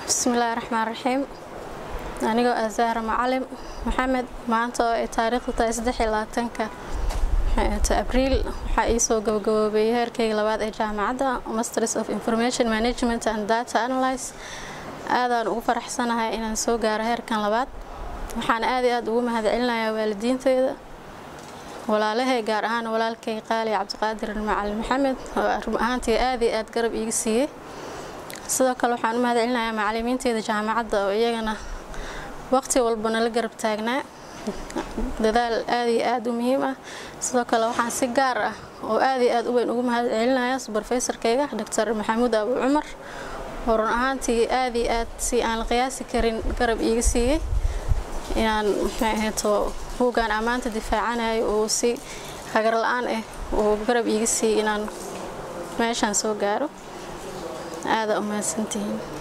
bismillaahi raxmaan raxiim anigoo ah zahra macalim maxamed maanta oo ay taariikhdu tahay saddexiyolabaatanka abriil waxaa iisoo gabagaboobeeyay heerkayga labaad ee jaamacadda masters of information management and data analyse aadaan ugu faraxsanahay inaan soo gaaro heerkan labaad waxaan aad iyo aad ugu mahadcelinayaa waalidiinteyda walaalahay gaar ahaan walaalkay qaali cabdiqaadir macalin maxamed oo run ahaantii aad iyo aad garab iiga siiyey sidoo kale waxaan u mahadcelinayaa macalimiinteyda jaamacadda oo iyagana waqti walba nala garab taagnaa dadaal aad iyo aad u muhiim ah sidoo kale waxaan si gaar ah oo aad iyo aad u weyn ugu mahadcelinayaa subarfeysarkayga doctor maxamuud abu cumar oo run ahaantii aad iyo aad si aan la qiyaasi karin garab iiga siiyey inaan maxay ahayto buuggaan ammaanta difaacanayo uu si hagar la-aan ah uu garab iiga siiyey inaan meeshaan soo gaaro aada u mahadsantihiin